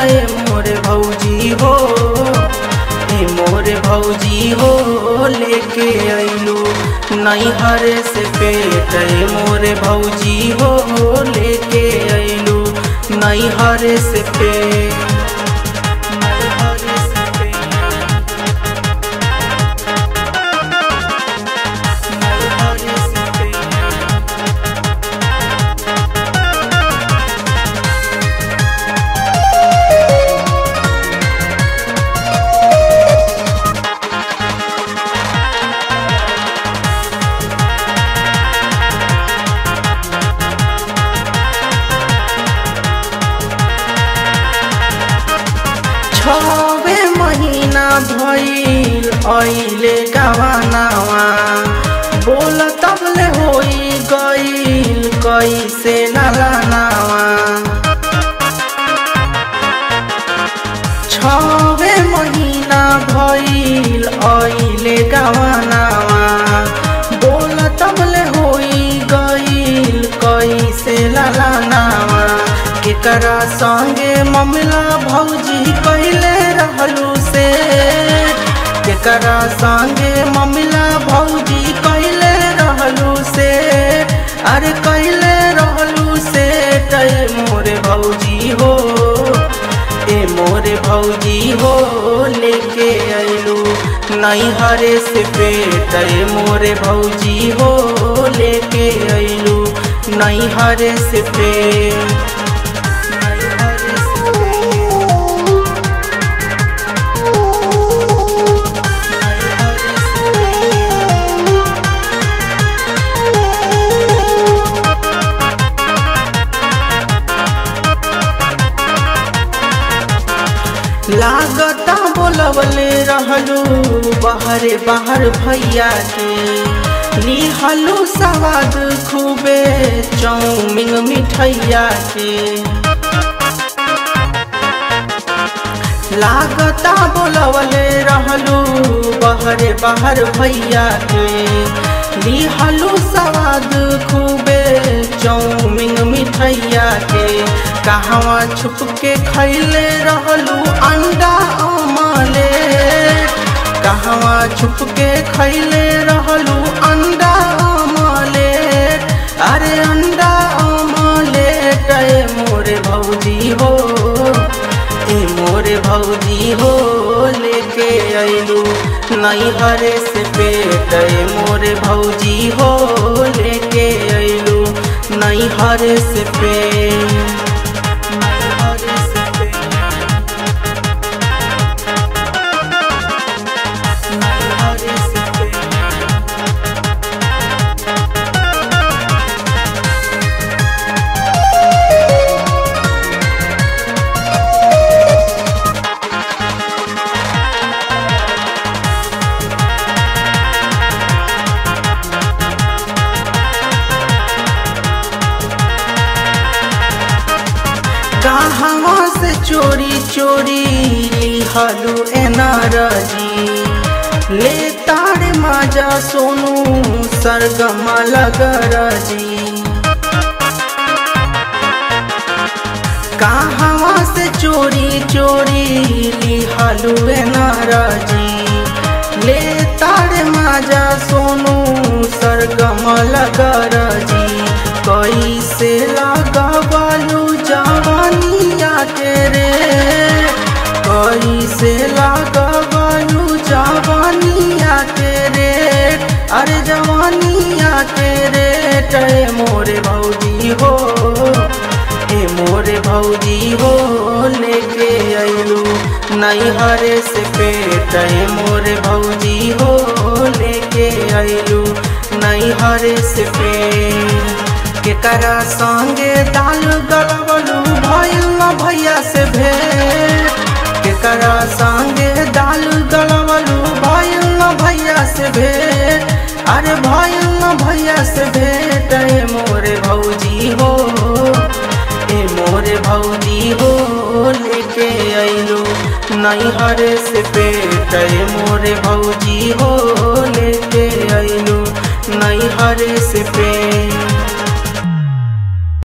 ए मोरे भौजी हो ए मोरे भौजी हो लेके अइलू नैहर से पेट ए मोरे भौजी हो लेके अइलू नैहर से पेट नैहर से पेट नैहर से पेट छवे महीना भइल अइले गवानावा बोल तबले होई गइल कैसे नलानावा छवे महीना भइल अइले गवानावा बोल तबले होई गइल कैसे ललानावा केकरा संगे ममला भौजी कैले रहलू से केकरा संगे ममला भौजी कैले रहलू से अरे कैले रहलू से कै मोरे भौजी हो ए मोरे भौजी हो लेके अइलू नैहरे से पेट ए मोरे भौजी हो लेके अइलू नैहरे से पेट नैहरे से पेट नैहरे से लागता बोलवले रहलू बाहरे बाहर भैया के लिहलू सवाद खूबे चौमिंग मिठैया के लागता बोलवले रहलू बाहरे बाहर भैया के लिहलू सवाद खूबे चौमिंग मिठैया के कहवा छुप के खैले रहलू अंडा अमले कहवा छुप के खैले रहलू अंडा अमले अरे अंडा अमले ए मोरे भौजी हो ए मोरे भौजी हो लेके अइलू नैहरे से पेट ए मोरे भौजी हो लेके अइलू नैहरे से पेट नैहरे से पेट नैहरे से पेट कहवा से चोरी चोरी लिहलू एनारजी ले तारे माजा सोनू सरगमा लगरजी कहवा से चोरी चोरी लिहलू एनारजी ले तारे माजा सोनू सरगमा लगरजी कैसे लगबलू जवानिया के रे कैसे लगबलू जवानिया के रे अरे जवानिया के रे ए मोरे भौजी हो ए मोरे भौजी हो लेके अइलू नैहरे से पेट ए मोरे भौजी हो लेके अइलू नैहरे से पेट केकरा संगे दाल गलबलू भइल न भैया से भेंट केकरा संगे दाल गलबलू भइल न भैया से भेंट अरे भइल न भैया से भेंट ए मोरे भौजी हो ए मोरे भौजी हो लेके अइलू नैहर से पेट ए मोरे भौजी हो लेके अइलू नैहर से पेट